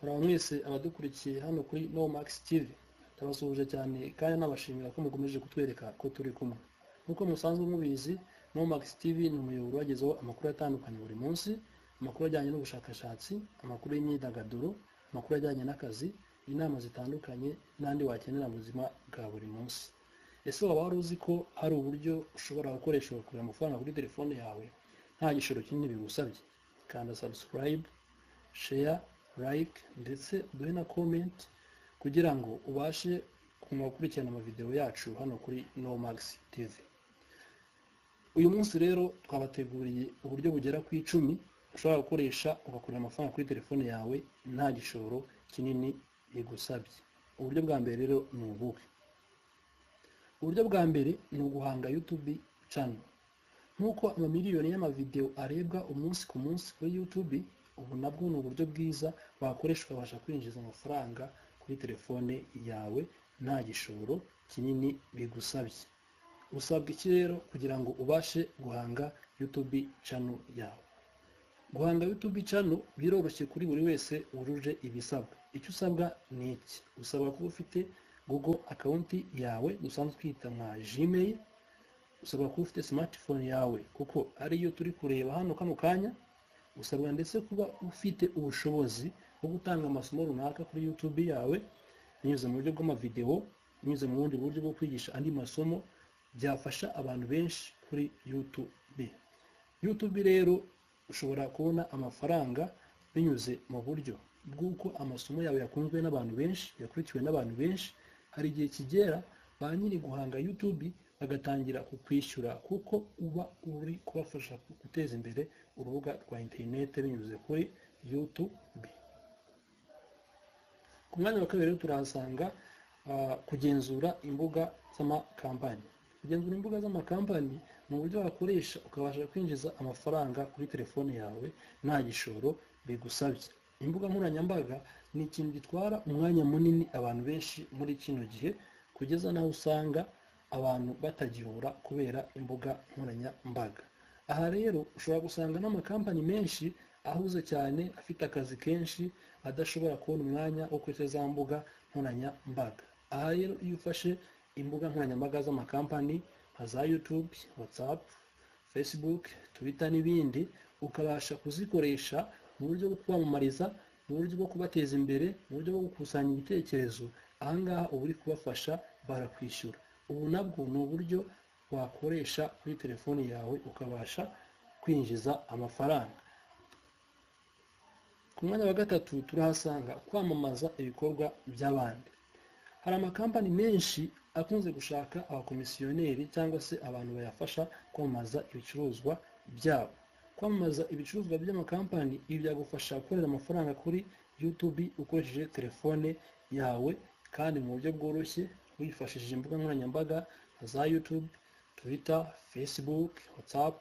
muraba mwese abadukurikiye hano kuri no max tv ndabasuhuje cyane kandi nabashimira ko mukomeje kutwereka ko turi kumwe nk'uko musanzwe mubizi no max tv ni umuyoboro wagezeho amakuru atandukanye buri munsi amakuru ajyanye n'ubushakashatsi amakuru y'imyidagaduro amakuru ajyanye n'akazi inama zitandukanye n'andi wakenera mu buzima bwa buri munsi ese waba wari uzi ko hari uburyo ushobora gukoresha ugakurira amafaranga kuri telefone yawe nta gishoro kinini bigusabye kanda subscribe share like ndetse uduhe na comment kugira ngo ubashe kuma gukurikirana amavideo yacu hano kuri Nomax TV uyu munsi rero twabateguriye uburyo bugera ku icumi ushobora gukoresha ugakurira amafaranga kuri telefone yawe nta gishoro kinini bigusabye uburyo bwa mbere rero ni ubuhe uburyo bwa mbere ni uguhanga youtube channel nk'uko amamiliyoni y'amavideo arebwa umunsi ku munsi kuri youtube ubu nabwo ni uburyo bwiza wakoresha ukabasha kwinjiza amafaranga kuri telefone yawe nta gishoro kinini bigusabye usabwa iki rero kugira ngo ubashe guhanga youtube channel yawe guhanga youtube channel biroroshye kuri buri wese wujuje ibisabwa icyo usabwa ni iki usabwa kuba ufite google akawunti yawe dusanzwe twita nka gmail usabwa kuba ufite smartphone yawe kuko ariyo turi kureba hano kano kanya usabwa ndetse kuba ufite ubushobozi bwo gutanga amasomo runaka kuri youtube yawe binyuze mu buryo bw'amavideo binyuze mu bundi buryo bwo kwigisha andi masomo byafasha abantu benshi kuri youtube youtube rero ushobora kubona amafaranga binyuze mu buryo bw'uko amasomo yawe yakunzwe n'abantu benshi yakurikiwe n'abantu benshi hari igihe kigera ba nyiri guhanga youtube bagatangira kukwishyura kuko uba uri kubafasha guteza imbere urubuga rwa interineti binyuze kuri youtube ku mwanya wa kabiri rero turahasanga kugenzura imbuga z'amakampani kugenzura imbuga z'amakampani ni uburyo wakoresha ukabasha kwinjiza amafaranga kuri telefone yawe nta gishoro bigusabye imbuga nkoranyambaga ni ikintu gitwara umwanya munini abantu benshi muri kino gihe kugeza n'aho usanga abantu batagihura kubera imbuga nkoranyambaga aha rero ushobora gusanga n'amakampani menshi ahuze cyane afite akazi kenshi adashobora kubona umwanya wo kuri za mbuga nkoranyambaga aha rero iyo ufashe imbuga nkoranyambaga z'amakampani nka za yutube watsapu fesibuke twita n'ibindi ukabasha kuzikoresha mu buryo bwo kwamamariza mu buryo bwo kubateza imbere mu buryo bwo gukusanya ibitekerezo ahangaha uba uri kubafasha barakwishyura ubu nabwo ni uburyo wakoresha kuri telefone yawe ukabasha kwinjiza amafaranga ku mwanya wa gatatu turahasanga kwamamaza ibikorwa by'abandi hari amakampani menshi akunze gushaka abakomisiyoneri cyangwa se abantu bayafasha kwamamaza ibicuruzwa byabo kwamamaza ibicuruzwa by'amakampani ibi byagufasha gukorera amafaranga kuri youtube ukoresheje telefone yawe kandi mu buryo bworoshye wifashishije imbuga nkoranyambaga za youtube twitter facebook whatsapp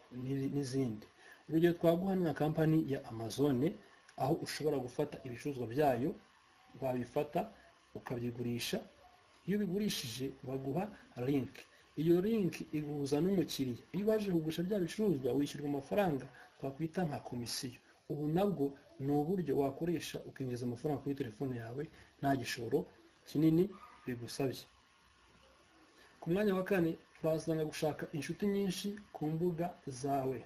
n'izindi urugero twaguha na kampani ya amazon aho ushobora gufata ibicuruzwa byayo wabifata ukabigurisha iyo ubigurishije baguha link iyo link iguhuza n'umukiriya iyo baje kugurisha bya bicuruzwa wishyurwa amafaranga twakwita nka komisiyo ubu nabwo ni uburyo wakoresha ukinjiza amafaranga kuri telefone yawe nta gishoro kinini bigusabye ku mwanya wa kane turahasanga gushaka inshuti nyinshi ku mbuga zawe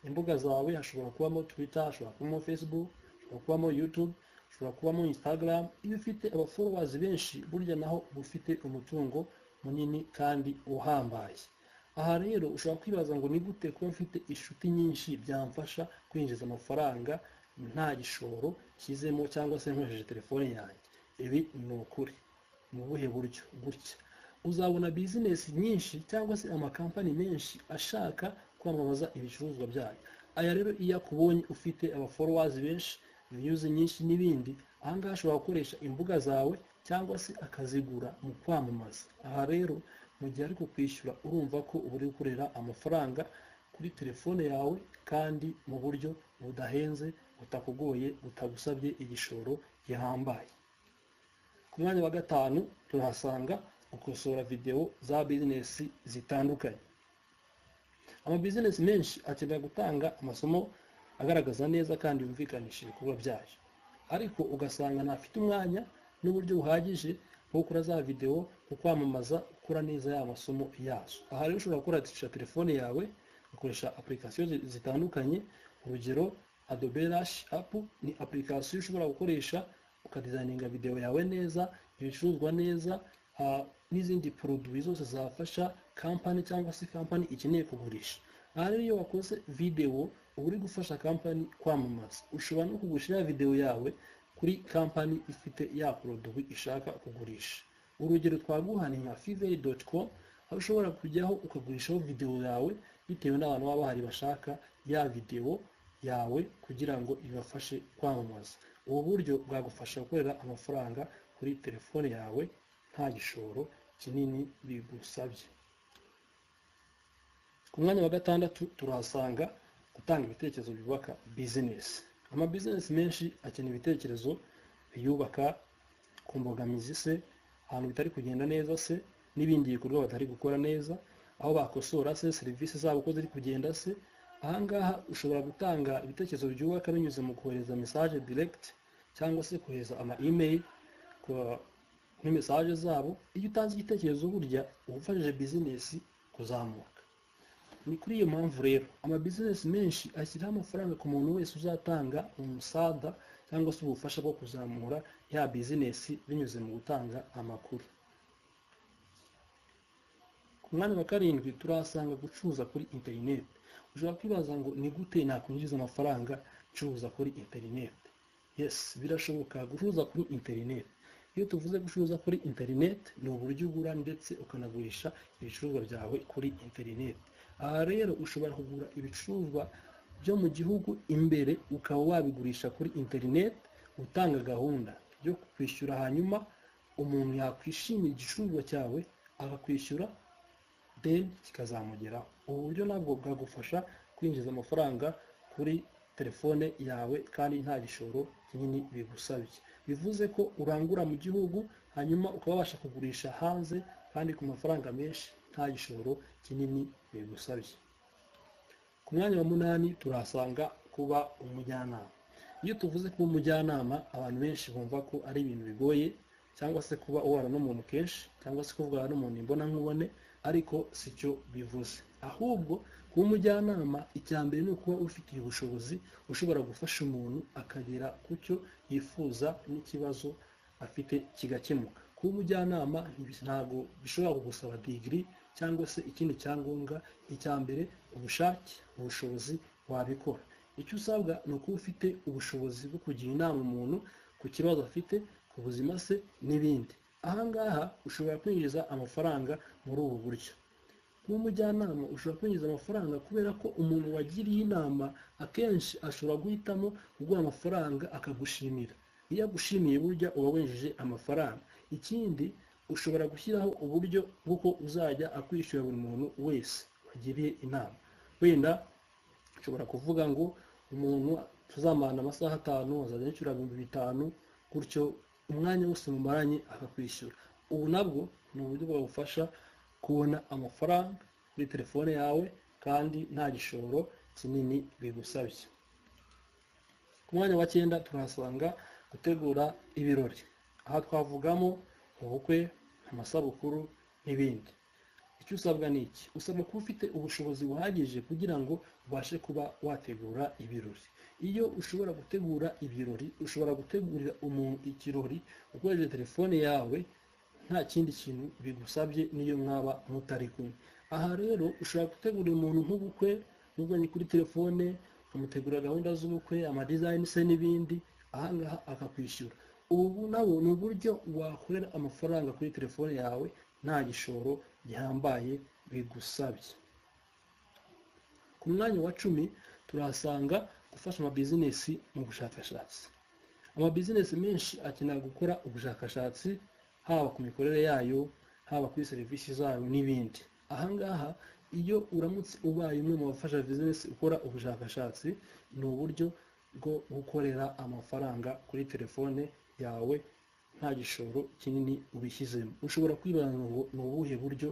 imbuga zawe hashobora kubamo twitter hashobora kubamo facebook hashobora kubamo youtube hashobora kubamo instagram iyo ufite abaforowazi benshi burya naho uba ufite umutungo munini kandi uhambaye aha rero ushobora kwibaza ngo ni gute kuba mfite inshuti nyinshi byamfasha kwinjiza amafaranga nta gishoro kizemo cyangwa se nkoresheje telefone yanjye ibi ni ukuri mu buhe buryo gutya uzabona bizinesi nyinshi cyangwa se amakampani menshi ashaka kwamamaza ibicuruzwa byayo aya rero iyo akubonye ufite abaforowazi benshi viyuzi nyinshi n'ibindi ahangaha ashobora gukoresha imbuga zawe cyangwa se akazigura mu kwamamaza aha rero mu gihe ari kukwishyura urumva ko uba uri gukorera amafaranga kuri telefone yawe kandi mu buryo budahenze butakugoye butagusabye igishoro gihambaye ku mwanya wa gatanu turahasanga gukosora videwo za bizinesi zitandukanye amabizinesi menshi akenera gutanga amasomo agaragaza neza kandi yumvikanishije ibikorwa byayo ariko ugasanga ntafite umwanya n'uburyo buhagije bwo gukora za videwo mu kwamamaza ukora neza ya masomo yazo aha rero ushobora gukoresha telefone yawe ugakoresha apurikasiyo zitandukanye urugero adobe rash apu ni apurikasiyo ushobora gukoresha ukadizayininga videwo yawe neza ibicuruzwa neza n'izindi poroduwi zose zafasha kampani cyangwa se kampani ikeneye kugurisha aha rero iyo wakoze videwo uba uri gufasha kampani kwamamaza ushobora no kugurisha ya videwo yawe kuri kampani ifite ya poroduwi ishaka kugurisha urugero twaguha ni nka fiveri doti komu aho ushobora kujyaho ukagurishaho videwo yawe bitewe n'abantu baba bahari bashaka ya videwo yawe kugira ngo ibafashe kwamamaza ubu buryo bwagufasha gukorera amafaranga kuri telefone yawe nta gishoro kinini bigusabye ku mwanya wa gatandatu turahasanga gutanga ibitekerezo byubaka bizinesi amabizinesi menshi akenera ibitekerezo biyubaka ku mbogamizi se ahantu bitari kugenda neza se n'ibindi bikorwa batari gukora neza aho bakosora se serivisi zabo uko ziri kugenda se ahangaha ushobora gutanga ibitekerezo byubaka binyuze mu kohereza mesaje diregiti cyangwa se kohereza ama imeri kuri mesaje zabo iyo utanze igitekerezo burya uba ufashije bizinesi kuzamuka ni kuri iyo mpamvu rero amabizinesi menshi ashyiraho amafaranga ku muntu wese uzatanga umusada cyangwa se ubufasha bwo kuzamura ya bizinesi binyuze mu gutanga amakuru ku mwanya wa karindwi turahasanga gucuruza kuri interineti ushobora kwibaza ngo ni gute nakwinjiza amafaranga ncuruza kuri interineti yesi birashoboka gucuruza kuri interineti iyo tuvuze gucuruza kuri interineti ni uburyo ugura ndetse ukanagurisha ibicuruzwa byawe kuri interineti aha rero ushobora kugura ibicuruzwa byo mu gihugu imbere ukaba wabigurisha kuri interineti utanga gahunda yo kwishyura hanyuma umuntu yakwishimira igicuruzwa cyawe akakwishyura deni kikazamugeraho ubu buryo nabwo bwagufasha kwinjiza amafaranga kuri telefone yawe kandi nta gishoro kinini bigusabye bivuze ko urangura mu gihugu hanyuma ukaba wabasha kugurisha hanze kandi ku mafaranga menshi nta gishoro kinini bigusabye ku mwanya wa munani turahasanga kuba umujyanama iyo tuvuze kuba umujyanama abantu benshi bumva ko ari ibintu bigoye cyangwa se kuba ubana n'umuntu kenshi cyangwa se kuvugana n'umuntu imbonankubone ariko si cyo bivuze ahubwo kuba umujyanama icya mbere ni ukuba ufitiye ubushobozi ushobora gufasha umuntu akagera ku cyo yifuza n'ikibazo afite kigakemuka kuba umujyanama ntabwo bishobora kugusaba digiri cyangwa se ikindi cyangombwa icya mbere ubushake ubushobozi wabikora icyo usabwa ni ukuba ufite ubushobozi bwo kugira inama umuntu ku kibazo afite ku buzima se n'ibindi ahangaha ushobora kwinjiza amafaranga muri ubu buryo nk'umujyanama ushobora kwinjiza amafaranga kubera ko umuntu wagiriye inama akenshi ashobora guhitamo kuguha amafaranga akagushimira iyo agushimiye burya uba winjije amafaranga ikindi ushobora gushyiraho uburyo bw'uko uzajya akwishyura buri muntu wese wagiriye inama wenda ushobora kuvuga ngo umuntu tuzamarana amasaha atanu azajya yishyura ibihumbi bitanu gutyo umwanya wose mumaranye akakwishyura ubu nabwo ni uburyo bwagufasha kubona amafaranga kuri telefone yawe kandi nta gishoro kinini bigusabye ku mwanya wa cyenda turahasanga gutegura ibirori aha twavugamo ubukwe amasabukuru n'ibindi icyo usabwa ni iki usabwa kuba ufite ubushobozi buhagije kugira ngo ubashe kuba wategura ibirori iyo ushobora gutegura ibirori ushobora gutegurira umuntu ikirori ukoresheje telefone yawe nta kindi kintu bigusabye niyo mwaba mutari kumwe aha rero ushobora gutegurira umuntu nk'ubukwe muvanye kuri telefone ukamutegura gahunda z'ubukwe amadizayini se n'ibindi ahangaha akakwishyura ubu nabo ni uburyo wakorera amafaranga kuri telefone yawe nta gishoro gihambaye bigusabye ku mwanya wa cumi turahasanga gufasha amabizinesi mu bushakashatsi amabizinesi menshi akenera gukora ubushakashatsi haba ku mikorere yayo haba kuri serivisi zayo n'ibindi ahangaha iyo uramutse ubaye umwe mu bafasha bizinesi ukora ubushakashatsi ni uburyo bwo gukorera amafaranga kuri telefone yawe nta gishoro kinini ubishyizemo ushobora kwibaza ngo ni ubuhe buryo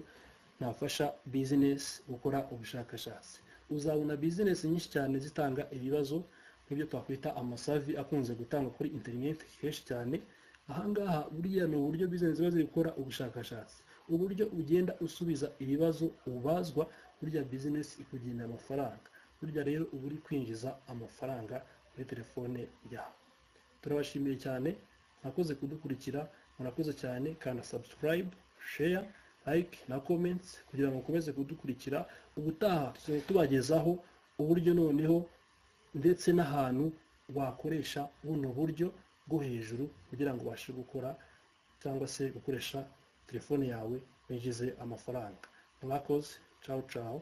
nafasha bizinesi gukora ubushakashatsi uzabona bizinesi nyinshi cyane zitanga ibibazo nk'ibyo twakwita amasavi akunze gutangwa kuri interineti kenshi cyane ahangaha buriya ni uburyo bizinesi ziba ziri gukora ubushakashatsi uburyo ugenda usubiza ibibazo ubazwa burya bizinesi ikugenda amafaranga burya rero uba uri kwinjiza amafaranga kuri telefone yawe turabashimiye cyane mwakoze kudukurikira murakoze cyane kanda subscribe share like na comments kugira ngo mukomeze kudukurikira ubutaha tuzajya tubagezaho uburyo noneho ndetse n'ahantu wakoresha buno buryo bwo hejuru kugira ngo ubashe gukora cyangwa se gukoresha telefone yawe winjize amafaranga mwakoze cawu cawu